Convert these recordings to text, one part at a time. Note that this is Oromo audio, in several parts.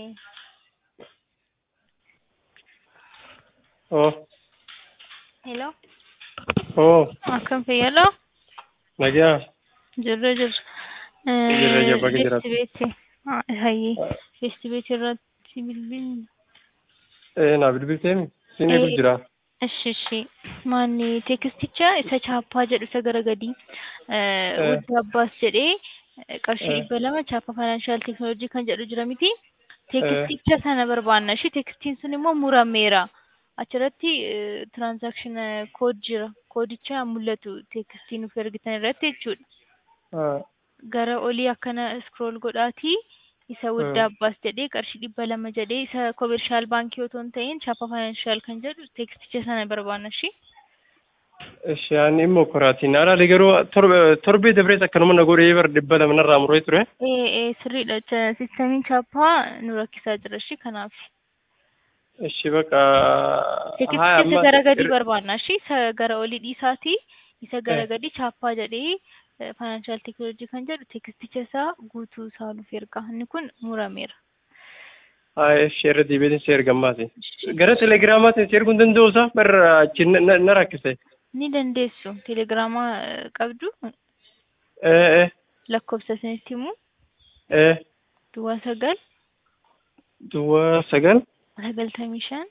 Oh, Hello? oh, Akkam fayyadoo? nagaa. Jirra jirra. Jirra jirra bakka jiraatu. Feestibeetii. Hayyee. Feestibeetii irratti bilbilni. Eh, naa bilbilteemi? Siin eeguuf jira. Ishi ishi. Maanni teekisticha isa chaappaa jedhu isa gara gadii. Udda Abbaas jedhee qarshii Eh. dhibba lama chaappaa faayinaanshaal teekinooloojii kan jedhu jira miti. Teekisticha sana barbaanna. Ishi teekistiin sun immoo murameera. Achirratti tiraansaakshin kood jira. Koodicha mul'atu teekistii nuuf ergitan irratti jechuudha. Ah, Gara olii akkana iskrool godhaatii isa Hmm. Wudda Abbaas jedhee qarshii dhibba lama jedhee isa koomershaal baankii otoo hin ta'in chaappaa faayinaanshaal kan jedhu teeksticha sana barbaanna shi. Ishi ani immoo koraatiin haadha garuu torbe- torbee dabrees akkanuma na godhee bara dhibba lama narraa muree ture. Ee ee sirriidha. Cha- Siistamiin chaappaa nu rakkisaa jira shi kanaaf. Ishi bakka. Teeksticha isa gara gadii barbaanna shi. Isa gara olii dhiisaatii isa gara Eh. gadii chaappaa jedhee faayinaanshaal teekinooloojii kan jedhu teeksticha isaa guutuu isaa nuuf erga. Inni kun murameera. Haa, ishi irra deebiitiin si ergammaati. Gara telegiraamaatiin si erguu hin danda'u isaa bara achi na- na na rakkise. Ni dandeessu. Teelegiraamaa eh, qabdu Eh, eh, lakkoofsa isinitti himu eh, duwwaa sagal duwwaa sagal. sagaltamii shan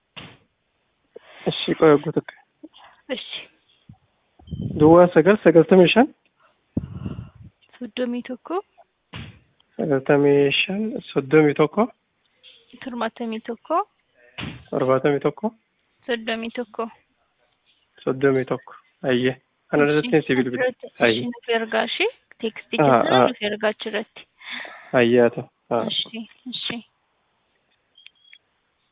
Ishi qoya guutuu akka. ishi Duwwaa sagal sagaltamii shan. soddomii tokko Sagaltamii shan soddomii tokko. torbaatamii tokko torbaatamii tokko. soddomii tokko. soddomii tokko. Ayyee. Kana irratti si bilbila. Ayyee. nuuf ergaa ishee teeksticha Ah, sana ah. nuuf ergaa achirratti. Ayyee haa ta'u. Haa. Ishee ishee.